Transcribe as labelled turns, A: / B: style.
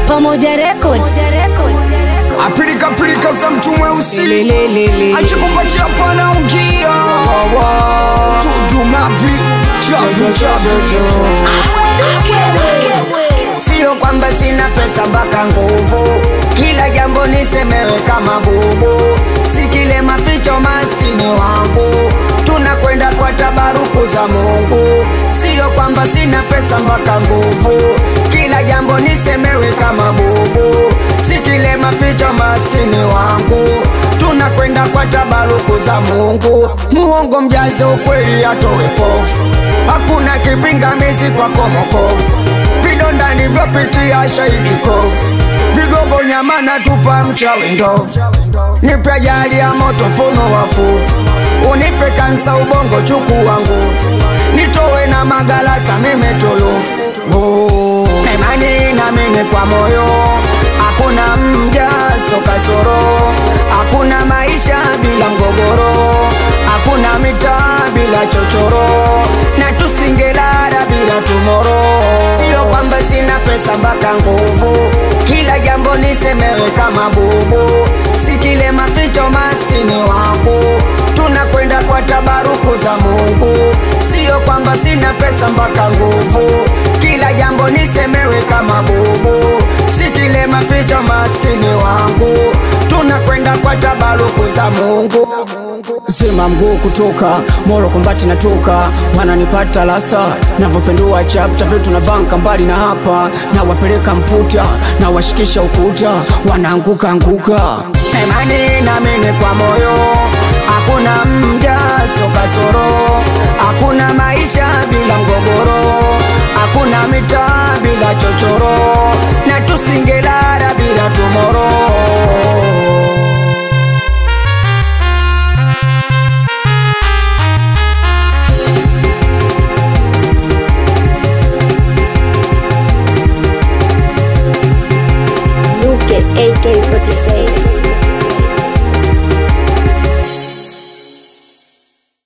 A: Pamoja Record.
B: apilika pilika za mtu mweusi
C: Lelelelele.
B: achikupatia pana ungia tudumavi chavi chavi
C: Sio kwamba sina pesa mpaka nguvu, kila jambo nisemewe kama bubu, si kile maficho maskini wangu, tunakwenda kwa tabaruku za Mungu. Sio kwamba sina pesa mpaka nguvu, kila jambo nisemewe kama bubu, si kile maficho maskini wangu, tunakwenda kwa tabaruku za Mungu. Muongo mjaze ukweli atowe pofu, hakuna kipingamizi kwa komokovu vidonda nivyopitia shahidi kovu vigogo nyama na tupa mchawi ndovu nipe ajali ya moto mfumo wa fuvu unipe kansa ubongo chukua nguvu nitowe na magalasa mimetulufu Oh, na imani namini kwa moyo hakuna mjaso kasoro hakuna maisha bila mgogoro hakuna mitaa bila chochoro na tusingelala bila tumoro sio kwamba sina pesa mpaka nguvu kila jambo nisemewe kama bubu si kile maficho maskini wangu tunakwenda kwa tabaruku za mungu sio kwamba sina pesa mpaka nguvu kila jambo nisemewe kama bubu si kile maficho maskini wangu tunakwenda kwa tabaruku za mungu
B: sema mguu kutoka moro kombati natoka wananipata lasta navyopendua chapta vyetu na banka mbali na hapa na wapeleka mputa na washikisha ukuta wanaanguka anguka
C: imani namini kwa moyo hakuna mjaso kasoro hakuna maisha bila mgogoro hakuna mitaa bila chochoro na tusingelala bila tumoro
A: Luke AK47.